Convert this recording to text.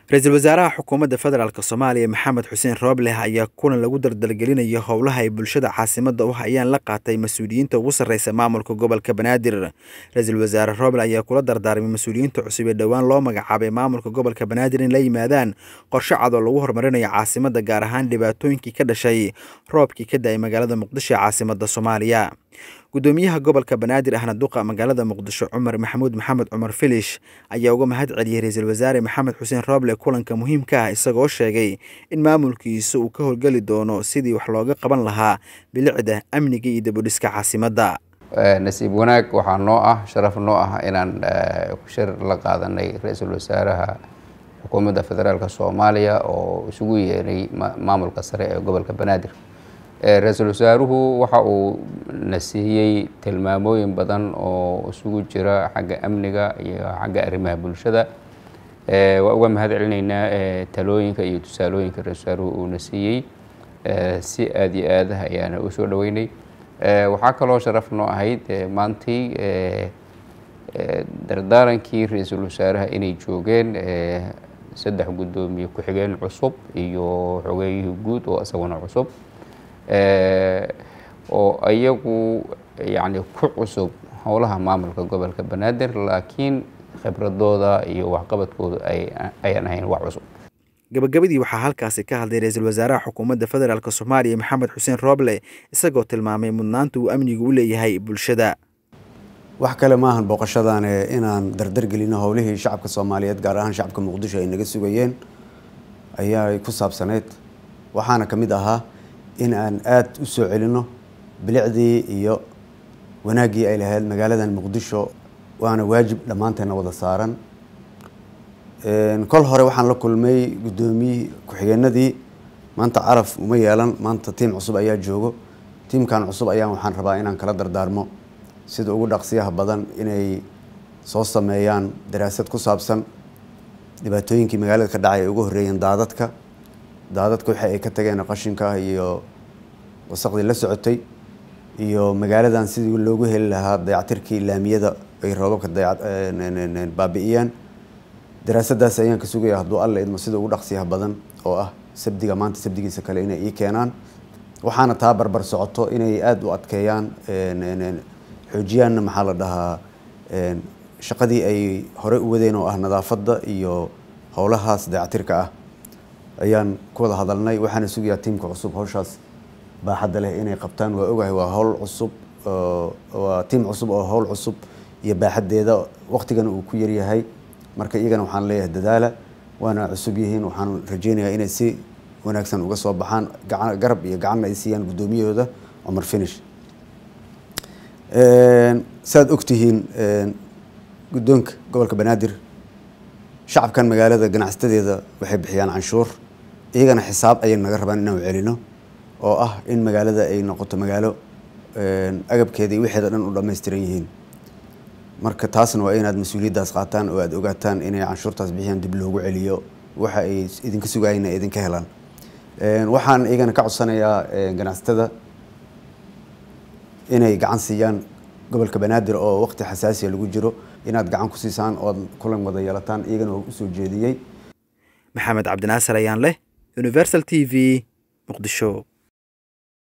ra-iisul wasaaraha xukuumadda federaalk soomaaliya maxamed xuseen roobleh ayaa kulan lagu dardalgelinayo howlaha ay bulshada caasimadda u hayaan la qaatay mas-uuliyiinta ugu sarreysa maamulka gobolka banaadir ra-iisul wasaare rooble ayaa kula dardaarmay mas-uuliyiinta cusub ee dhowaan loo magacaabay maamulka gobolka banaadir in la yimaadaan qorshe cad oo lagu horumarinayo caasimadda gaar ahaan dhibaatooyinkii ka dhashay roobkii ka da-ay magaalada muqdisho ee caasimadda soomaaliya gudoomiyaha gobolka banaadir ahna duqa magaalada muqdisho cumar maxamuud maxamed cumar filish ayaa uga mahad celiyey ra-iisul wasaare maxamed xuseen rooble kulanka muhiimka ah isagoo sheegay in maamulkiisa uu ka howlgeli doono sidii wax looga qaban lahaa bilicda amniga iyo dabudhiska caasimadda nasiib wanaag waxaa noo ah sharaf noo ah inaan shir la qaadanay ra-iisul wasaaraha xukuumadda federaalk soomaaliya oo isugu yeeray maamulka sare ee gobolka banaadir ra-iisul wasaaruhu waxa uu na siiyey tilmaamooyin badan oo isugu jira xagga amniga iyo xagga arrimaha bulshada waa uga mahad celinaynaa talooyinka iyo tusaalooyinka ra-isul wasaaruhu uu na siiyey si aada iyo aad ayaana u soo dhaweynay waxaa kaloo sharaf noo ahayd maantii dardaarankii ra-iisul wasaaraha inay joogeen saddex guddoomiye ku-xigeen cusub iyo xogeeyihii guud oo isaguna cusub oo iyagu yani ku cusub howlaha maamulka gobolka banaadir laakiin khibradooda iyo waxqabadkooda ayaan ahayn wax cusub gabagabadii waxaa halkaasi ka hadlay ra-iisul wasaaraha xukuumadda federaalk soomaaliya maxamed xuseen rooble isagoo tilmaamay mudnaanta uu amnigu u leeyahay bulshada wax kale maahan booqashadaane inaan dardargelino howlihii shacabka soomaaliyeed gaar ahaan shacabka muqdisho ay naga sugayeen ayaa ku saabsaneyd waxaana ka mid ahaa in aan aada u soo celino bilicdii iyo wanaaggii ay lahayd magaaladan muqdisho waana waajib dhammaanteena wada saaran kol hore waxaan la kulmay guddoomiyii ku-xigeenadii maanta caraf uma yeelan maanta tiim cusub ayaa joogo tiimkan cusub ayaan waxaan rabaa inaan kala dardaarmo sida ugu dhaqsiyaha badan inay soo sameeyaan daraasad ku saabsan dhibaatooyinkii magaalada ka dhacay ay ugu horreeyeen daadadka daadadka waxa ay ka tageen qashinka iyo wasaqdii la socotay iyo magaaladan sidii loogu heli lahaa dayactirkii laamiyada ay roobabka baabi'iyeen daraasadaas ayaan ka sugaya hadduu alla idmo sida ugu dhaqsiyaha badan oo ah sabdiga maanta sabdigiisa kale inay ii keenaan waxaana taa barbar socoto inay aada u adkeeyaan xoojiyaanna maxaa la dhahaa shaqadii ay horey u wadeen oo ah nadaafadda iyo howlahaas dayactirka ah ayaan ku wada hadalnay waxaana sugayaa tiimka cusub hawshaas baaxadda leh inay qabtaan waa ogahay waa howl cusub waa tiim cusub oo howl cusub iyo baaxaddeeda waqtigana uu ku yaryahay marka iyagana waxaan leeyahay dadaala waana cusub yihiin waxaan rajeynayaa inay si wanaagsan uga soo baxaan garab iyo gacanna ay siiyaan guddoomiyahooda cumar finish saaad ogtihiin guddoonka gobolka banaadir shacabkan magaalada ganacsadeeda waxay bixiyaan canshuur iyagana xisaab ayay naga rabaan inaan celino oo ah in magaalada ay noqoto magaalo agabkeeda iyo wixeeda dhan u dhammaystiran yihiin marka taasna waa inaad mas-uuliyaddaas qaataan oo aada ogaataan inay canshuurtaas bixiyaan dib loogu celiyo waxa ay idinka sugaayeen ay idinka helaan waxaan iyagana ka codsanayaa ganacsatada inay gacan siiyaan gobolka banaadir oo waqti xasaasiya lagu jiro inaad gacan ku siisaan ood kulan wada yeelataan iyagana waa usoo jeediyey maxamed cabdinaasir ayaan leh universal t v muqdisho